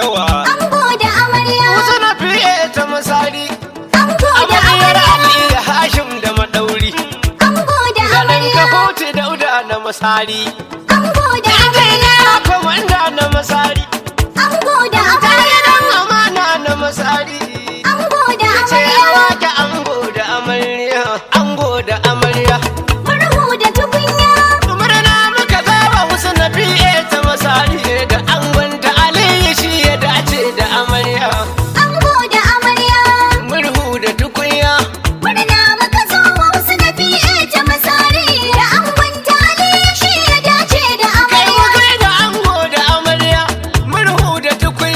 yawa Ango da amarya. wasu na fiye ta masari Ango da amaryar amarya. ali da hashim da madauri Ango da garin amarya. kahotu dauda na masari Ango da amarya. komanda na masari Ango da amarya. gidan amana na masari Ango da ce amarya. wake ango da amarya ango da amarya Murhu da tukunya. murna muka zaba wasu na fiye ta masari da angon ta aliyu shi ya dace da amarya Ango da amarya. murhu da tukunya Murna muka zo wa wasu na fiye ta masari. Da angon tali shi ya dace da kai amarya. kai da ango da amarya murhu da tukunya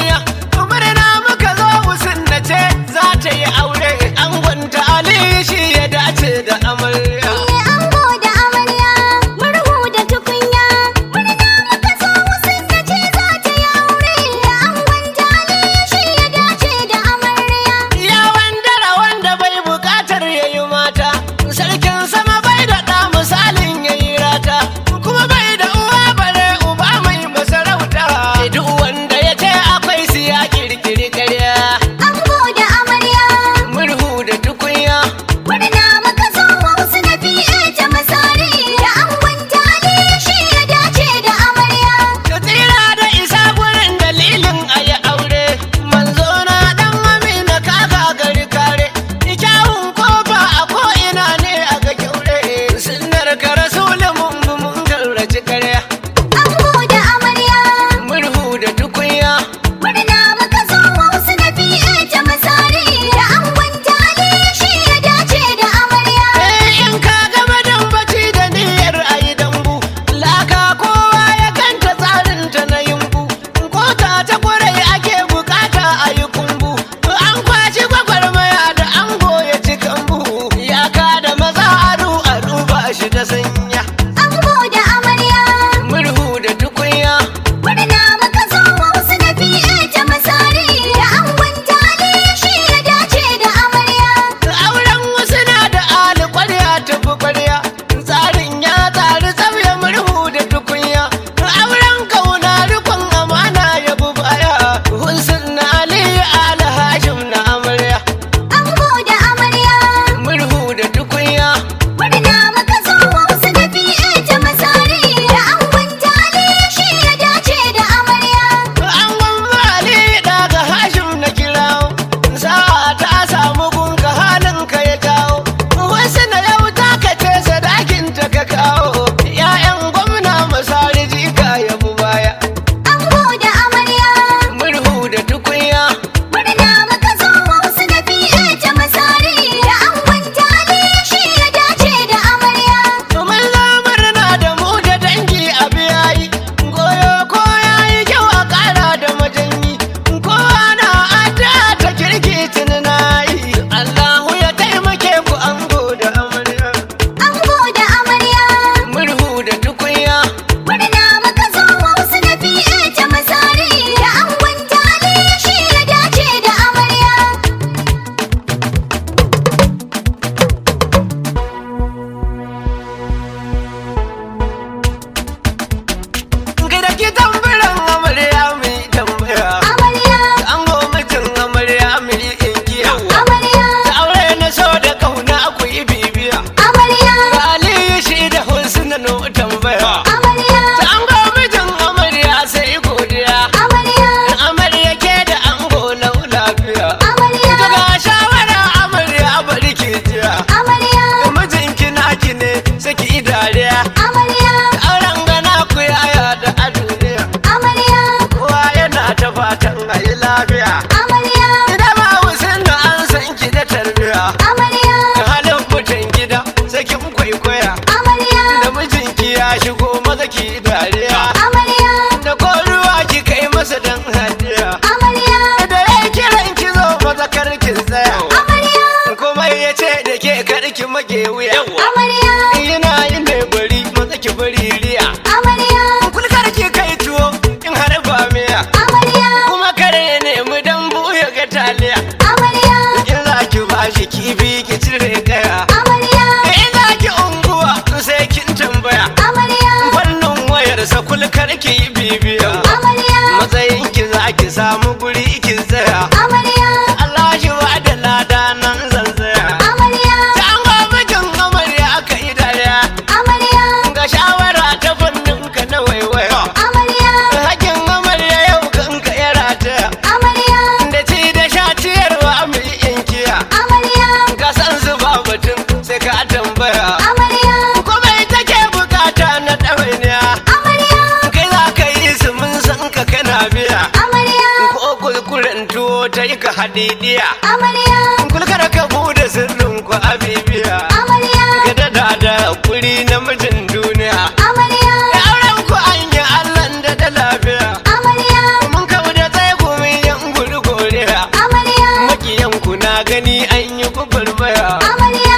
samu guri kin tsaya amarya Allah shi wa da lada nan zan tsaya amarya ta an ga mijin amarya aka yi dariya amarya ga shawara ta fannin ka na waiwaya amarya hakin amarya yau kan ka ya rataya amarya da ci da sha ciyarwa mai yankiya amarya ka san su ba batun sai ka tambaya amarya kuma ita ke bukata na ɗawainiya amarya kai za ka yi su mun san ka kana biya amarya ko kulkuren tuwo ta yi ka hadidiya amarya kulkar ka bude sirrin ku a bibiya amarya ka dada da kuri na mijin duniya amarya da auren ku an yi allan da da lafiya amarya mun kawo da tsaye ku min yan guri goriya amarya makiyan ku na gani an yi ku barbaya amarya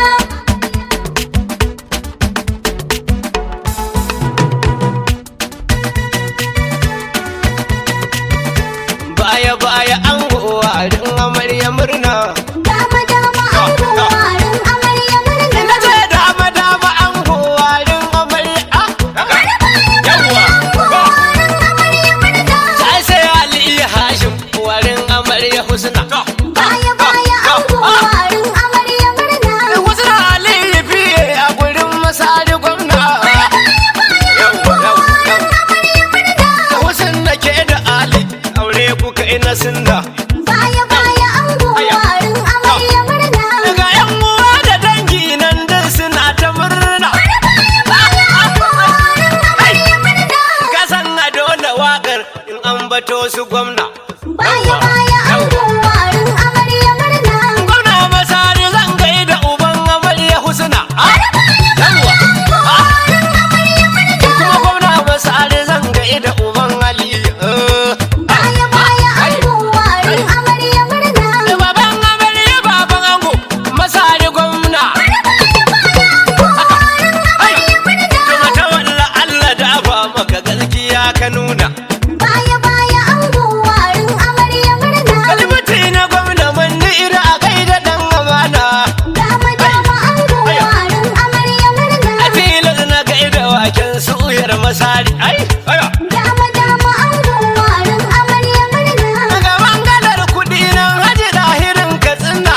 baya baya an gowa din amarya murna dama dama an warin amarya ina murna ce dama dama an gowa din amarya ah, yawwa warin amarya murna sai sai ali hashim warin amarya husna baya baya an warin amarya murna husna ali fiye a gurin masari gwamna yawwa yawwa yawwa husna ke da ali aure kuka ina sinda baya baya an warin amarya murna daga yan uwa da dangi nan din suna ta murna ka san a dole wakar in an bato su gwamna baya baya an warin amarya murna gwamna masari zan gaida uban amarya husna ah, yawwa ah. kuma gwamna masari zan gaida uban ali eh. baya baya an warin amarya murna Da baban amarya baban ango masari gwamna Tuma ta walla Allah da ba maka gaskiya ka nuna baya baya an warin amarya murna Kalmati na gwamna manni ira a gaida dan amana dama dama an warin amarya murna A tilas na gaida waken suyar masari Ai, aya dama dama an warin amarya murna Daga bangalar kuɗi nan haji dahirin katsina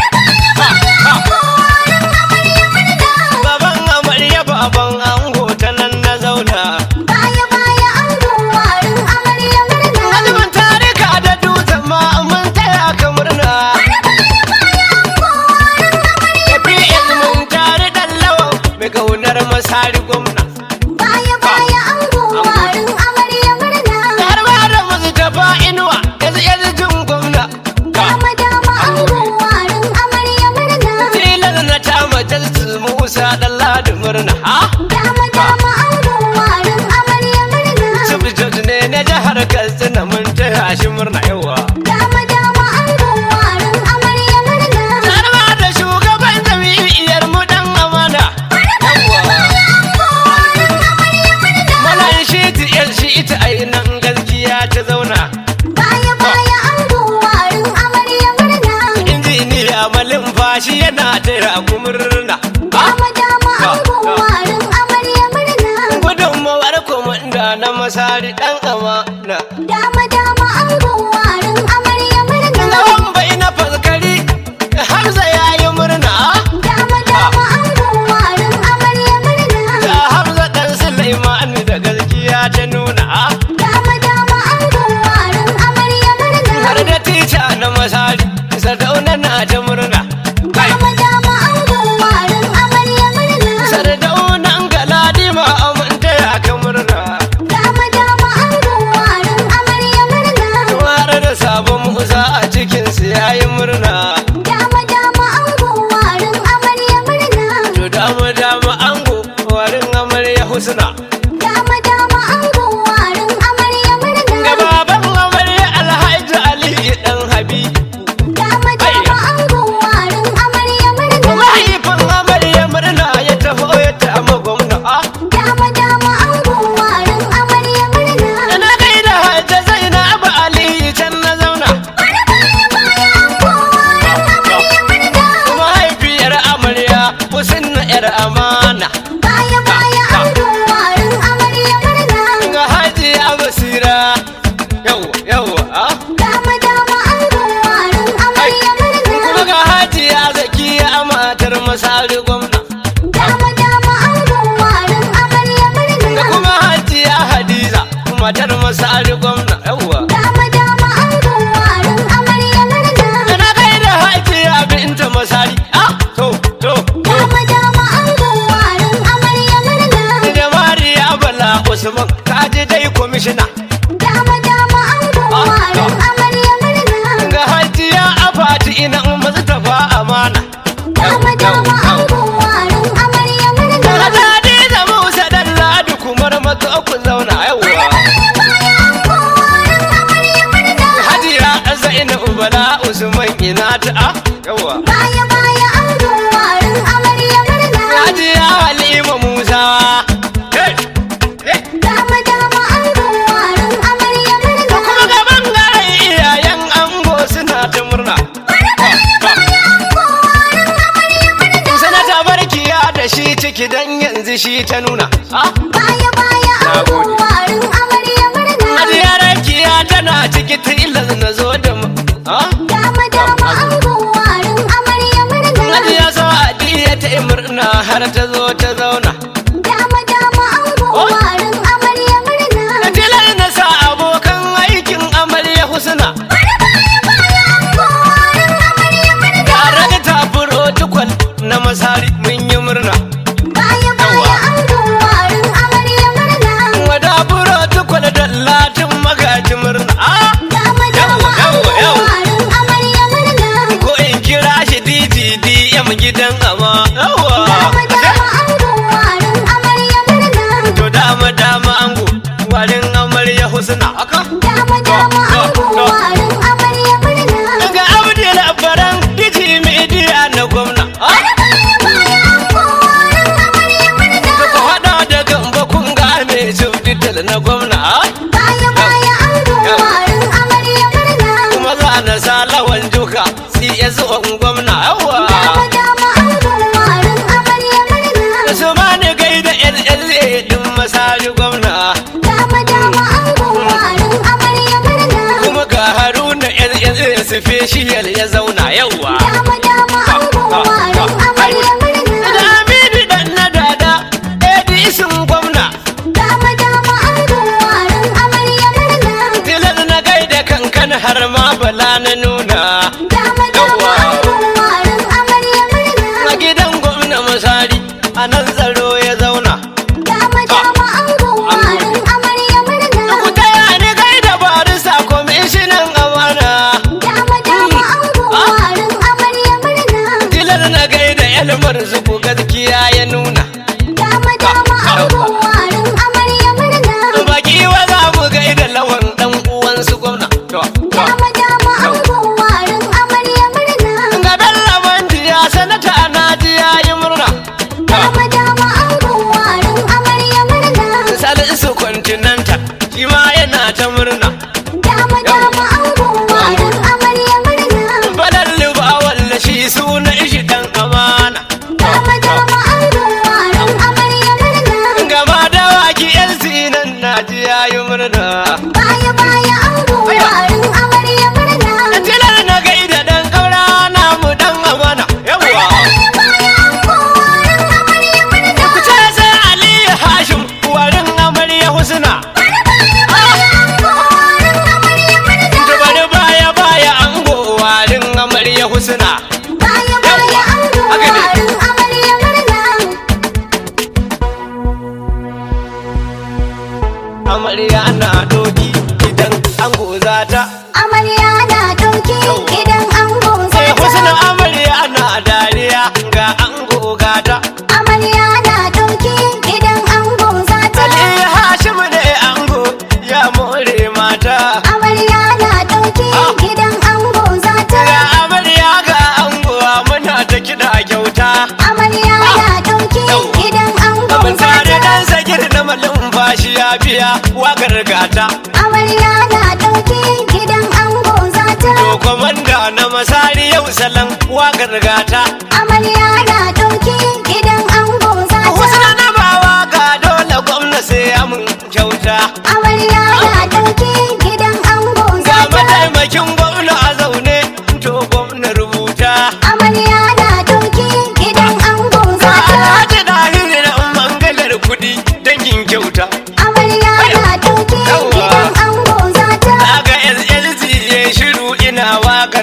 Baban amarya baban ango ta nan na zauna baya baya an warin amarya murna Azumin tarika da dutsen ma mun taya ka murna APS mun tare dan lawan mai kaunar masari gwamna baya baya an warin amarya murna Har ma da musu tafa inuwa yanzu yanzu jin gwamna dama dama an warin amarya murna Tilas na ta majalsu Musa dan ladi murna ha dama dama an warin amarya murna Subject ne na jihar Katsina mun taya shi murna yawa dama dama an warin amarya murna Har ma da shugaban jami'iyar mu dan amana yawa Malan shi tiyar shi ita ainihin gaskiya ta zauna baya baya an warin amarya murna injiniya malin fashi yana taya ku murna dama dama an warin amarya murna gudunmawar komanda na masari dan amana dama dama an warin amarya murna Lawan bai na faskari Hamza ya yi murna dama dama an warin amarya murna da Hamza dan Sulaiman da gaskiya ta nuna dama dama an warin amarya murna har da tica na masari Sardauna na ta murna kai dama dama an warin amarya murna Sardaunan Galadima aminta ya ka murna dama dama an warin amarya murna har da sabon Musa a cikin su yayi murna dama dama an warin amarya murna to dama dama ango warin amarya husna dama dama an warin amarya murna ga baban amarya Alhaji Ali dan Habibu dama dama an warin amarya murna mahaifin amarya murna ya taho ya tama gwamna dama dama an warin amarya murna na gaida hajja zainab ali can na zauna masari gwamna Dama dama angon warin amarya da murna. kuma hajiya hadiza matar masari gwamna yawwa Dama dama angon warin amarya murna. da na kai da hajiya binta masari ah to to to Dama dama angon warin amarya murna. da mariya bala usman kaji dai kwamishina Dama dama angon warin amarya murna. ga hajiya afati ina masu tafa amana Dama dama angon warin amarya murna. da hadi da musa dan ladu kumar mato ku zauna yawwa Baya angon warin amarya murna. hajiya zainab bala usman ina ta ah yawwa Baya baya angon warin amarya murna. hajiya halima musa hey, hey. Dama dama angon warin amarya kuma murna. ga bangaren iyayen ango suna ta murna Baya angon warin amarya murna. sanata barkiya da shi ciki dan yanzu shi ta nuna ah Baya baya angon warin amarya murna. hajiya rakiya tana ciki tilas na zo da mu ah Dama dama angon warin amarya murna. hajiya sa'adiya ta yi murna har ta zo ta zauna Dama dama angon warin amarya murna. da tilar na sa abokan aikin amarya husna Baya baya angon warin amarya murna. tare da tafuro tukwal na masari mun yi murna Baya baya angon warin amarya murna. wada buro tukwal da latin magaji murna ah Dama dama Yawwa, angon yawwa. warin amarya murna. ko in kira shi DGDM gidan ama yawa Dama dama angon warin amarya murna. to dama dama ango warin amarya husna aka Dama dama angon warin amarya murna. ga abdul abbaran diji media na gwamna ah, Baya baya angon warin amarya murna. da ku hada da gamba kun ga mai subtitle na gwamna ah, Baya baya angon warin amarya murna. kuma za na sa lawan duka CS on gwamna yawa Dama dama angon warin amarya murna. da su ma ni gaida LLA din masari gwamna Dama dama angon warin amarya murna. kuma ga haruna LLA special ya zauna yawa Dama dama angon warin amarya murna. da aminu dan na dada edisin gwamna Dama dama angon warin amarya murna. tilas na gaida kankan har ma bala na nuna Dama dama angon warin amarya murna. a gidan gwamna masari a nan tsaro ya zauna Dama dama angon warin amarya murna. ku taya ni gaida barisa kwamishinan amana Dama dama angon warin amarya murna. tilas na gaida elmar zuku gaskiya ya nuna Dama dama angon warin amarya murna. baki wa za mu gaida lawan dan uwansu gwamna to to Dama dama angon warin amarya murna. ga bello manjiya sanata na ji yayi murna Dama dama angon warin amarya murna. salisu continental shi ma yana ta murna Dama dama angon warin amarya murna. balan liba walla shi suna ishi dan amana Dama dama angon warin amarya murna. gama da waki yan sinan na ji yayi murna Baya baya angon warin amarya murna. tilar na gaida dan kaura namu dan amana yawa Baya baya angon warin amarya murna. ku ce sai aliyu hashim warin amarya husna Baya angon warin amarya murna. bari baya baya ango warin amarya husna Baya baya angon Haka ne. warin amarya murna. amarya na doki idan ango za ta Amarya na ɗauki idan ango sai zata. husna amarya na dariya ga ango gata Amarya na ɗauki idan ango zata. aliyu hashim ne ango ya more mata Amarya na ɗauki idan ango zata. ga amarya ga ango muna ta kiɗa kyauta Amarya na ɗauki idan ango abin tare zata. dan sagir na malumfashi ya biya wakar gata Amarya na ɗauki idan ango zata. to komanda na masari yau salon wakar gata Amarya na ɗauki idan ango zata. husna na bawa ga dole gwamna sai amin kyauta Amarya na ɗauki idan ango ga zata. mataimakin gwamna a zaune to gwamna rubuta Amarya na ɗauki idan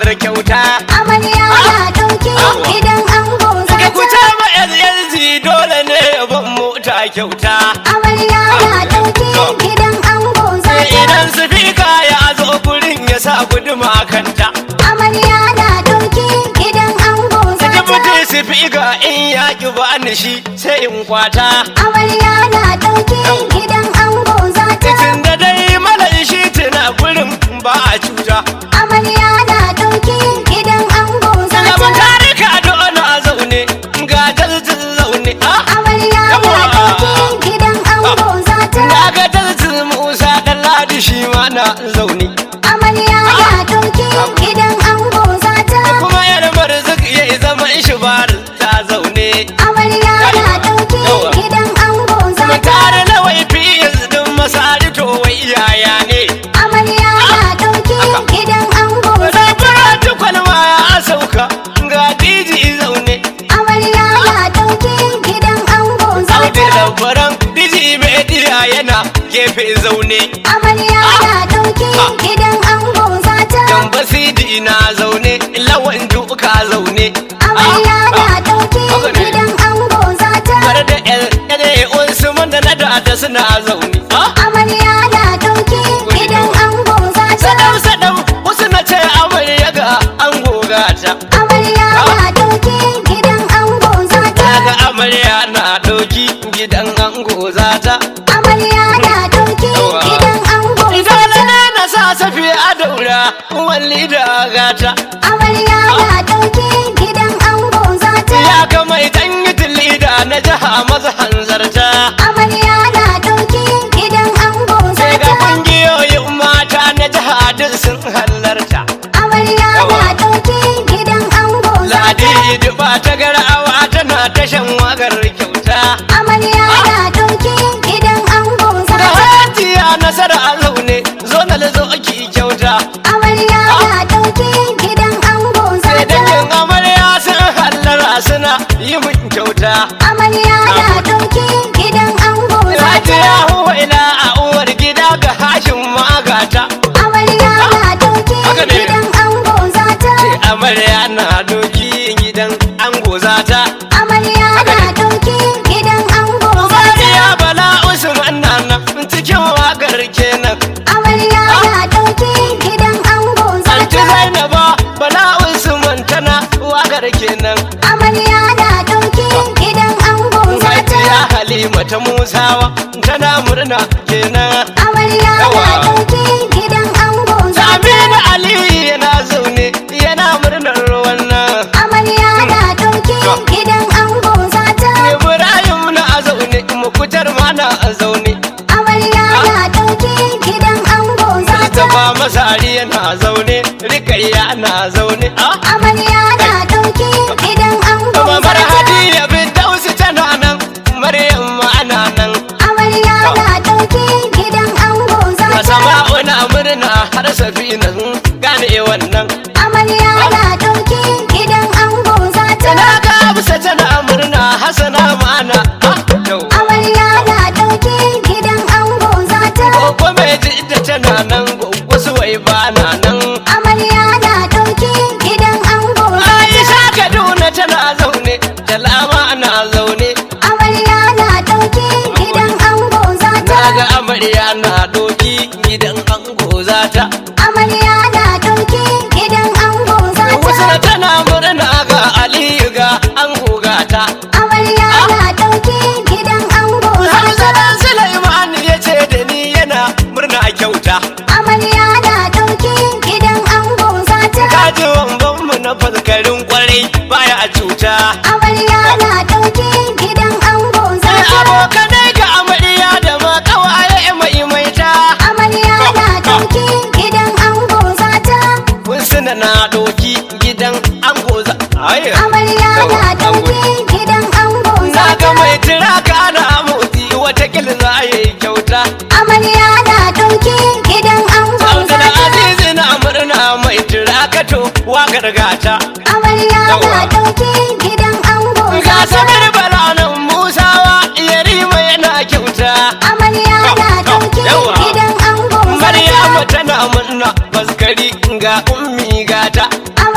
wakar kyauta Amarya na ɗauki gidan ango za Ka ku ta. ce ma LLG dole ne ya ban mota kyauta Amarya na ɗauki gidan ango za ta. Idan sifika ya zo gurin ya sa guduma kanta Amarya na ɗauki gidan ango za ta. Jibuti sifika in ya ki bani shi sai in kwata Amarya na ɗauki gidan ango za ta. Tun da dai malan shi tuna gurin ba a cuta Amarya na ɗauki gidan ango za Gaban ta. tarika dole a zaune ga dalzin zaune ah Amarya na ɗauki gidan ango za ta. Na ga dalzin Musa dan Ladi shi ma na zaune Amarya na ɗauki gidan ango za ta. kuma yar marzuk ya yi zaman shi bar ta zaune Amarya na ɗauki gidan ango za kuma ta. tare na waifi din masari to wai yaya ne Amarya na ɗauki gidan ango za da ta. fara tukwan ma ya sauka ga diji zaune Amarya na ɗauki gidan ango za Audi ta. labaran diji media yana gefe zaune Amarya na ɗauki gidan ango za ta. Gamba sidi na zaune lawan duka zaune Amarya na ɗauki haka ne. gidan ango za ta. Har da ƴan Usman da na da suna zaune ah Amarya na ɗauki gidan ango za ta. sadam sadam wasu na ce amarya ga an gogata Amarya na ɗauki gidan ango za ta. daga amarya na ɗauki gidan an gozata Amarya na ɗauki gidan ango za idan ta. na na sa safi a daura walli da gata Amarya na ɗauki gidan ango za ta. ya kama idan yi tilida na jiha maza hanzarta Amarya na ɗauki gidan ango za sai ga ta. kungiyoyin mata na jiha duk sun halarta Amarya na ɗauki gidan ango za ta. ladi duba ta garawa tana tashan wakar kyauta Amarya na ɗauki gidan ango za da ta. hajiya nasara a zaune zo na zo ki kyauta Amarya na ɗauki gidan ango za sai ta. dangin amarya sun hallara suna yi min kyauta Amarya na ɗauki gidan ango za ta. hajiya huwa ina a uwar gida ga hashin magata Amarya na ɗauki Haka ne. gidan ango za ta. ce amarya na doki gidan ango zata Amarya na ɗauki gidan ango za ta. Mariya bala usman na nan cikin wakar kenan Amarya na ɗauki gidan ango za anti ta. zainaba bala usman tana wakar kenan Amarya na ɗauki gidan ango za hajiya ta. halima ta musawa tana murna kenan Amarya na Yawa. ɗauki gidan ango za ta. Aminu Ali yana zaune yana murnar wannan. Amarya na ɗauki gidan ango za ta. Ibrahim na zaune, mukutar ma na zaune. Amarya na ɗauki gidan ango za ta. Mustapha Masari yana zaune, Rikayya na zaune. Ah, Amarya na ɗauki gidan ango za Mamar ta. Hadiya bin Dausi tana nan, Maryam ma ana nan. Amarya na ɗauki gidan ango za ta. Masama'u na murna har safina gane wannan. Amarya na ɗauki gidan ango za ta. Na ga Hafsa tana murna, Hassana ma ana. Ah, yau. Amarya na ɗauki gidan ango za ta. Gogo mai jidda tana nan, gogo suwai ba na nan. Amarya na ɗauki gidan ango za ta. Aisha Kaduna tana zaune, Jalama na zaune. Amarya na ɗauki gidan ango za ta. Naga amarya na doki gidan ango zata. Amarya na ɗauki gidan ango za Wasu ta. tana murna ga Aliyu ga ango gata. Amarya na ɗauki gidan ango za Hamza ta. dan Sulaiman ya ce da ni yana murna kyauta. Amarya na ɗauki gidan ango za ta. Kaji wamban mu na faskarin kwarai baya cuta. Amarya na ɗauki gidan ango za Sai ta. abokanai ga amarya da ma kawaye mai maita. Amarya na ɗauki gidan ango za ta. Wasu na doki gidan ango za. Ai. Amarya na ɗauki gidan ango za Na ga ta. mai tiraka na motsi watakil za a yi kyauta. Amarya na ɗauki gidan ango za Abdul ta. Aziz na murna mai tiraka to wakar gata. Amarya na Yawa. ɗauki gidan ango za Ga ta. samir balanan Musawa yarima yana kyauta. Amarya na ɗauki Yawa. gidan ango za Maryamu ta. tana murna baskari ga ummi gata.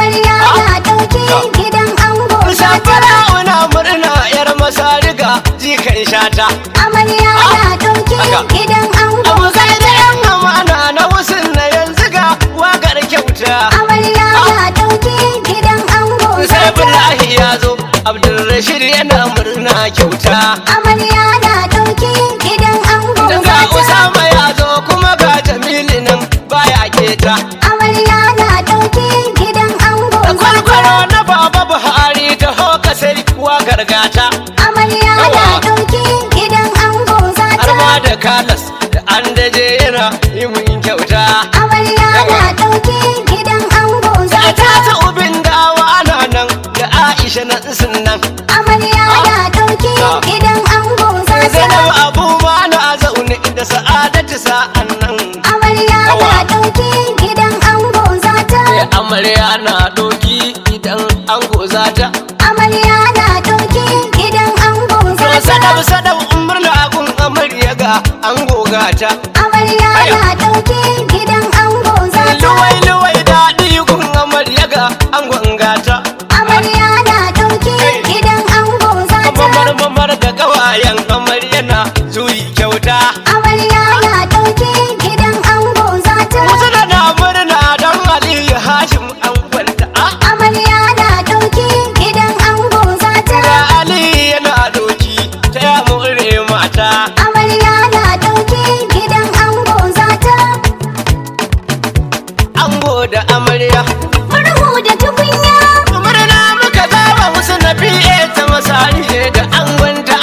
Amarya na ɗauki gidan ango zata. Safara una murna yar masariga jikan shata. Amarya na ɗauki Haka. gidan ango Abu kai da zata. yan amana na wasu na yanzu ga wakar kyauta. Amarya na ɗauki gidan ango Sai zata. Abdullahi ya zo, Abdulrashid yana murna kyauta. Amarya na ɗauki gidan ango Daga zata. Usama ya zo kuma ga Jamilu nan baya keta. Amarya na ɗauki gidan ango Da zata. kwalkwalo na Baba Buhari ta hoka sai wakar gata. Amarya na Yawa. ɗauki gidan ango zata. Har ma da kalas da an daje yana yi mun kyauta. Amarya Yawa. na ɗauki gidan ango Da zata. ta ta ubin dawa ana nan da Aisha na sun nan. Amarya na ɗauki Ah. gidan ango zata. Zainab Abu ma na zaune da Sa'adatu sa'an nan. Amarya na Yawa. ɗauki gidan ango zata. Sai amarya na doki idan an goza ta. Amarya na ɗauki gidan ango To zata. sadab sadab murna gun amarya ga an goga ta. Amarya Aya. na ɗauki gidan ango zata. Luwai luwai daɗi gun amarya ga an gonga ta. Amarya na ɗauki Hey. gidan ango zata. Mamar mamar da kawayen amarya na zuyi kyauta. Amarya na ɗauki gidan ango zata. Wasu da na murna don Aliyu Hashim an kwanta. Ah, Amarya na ɗauki gidan ango zata. Ga Aliyu yana doki ta ya more mata. Amarya na ɗauki gidan ango zata. Ango da amarya. Murhu da tukunya. Murna muka zaba musu na fiye ta masari da an gwanta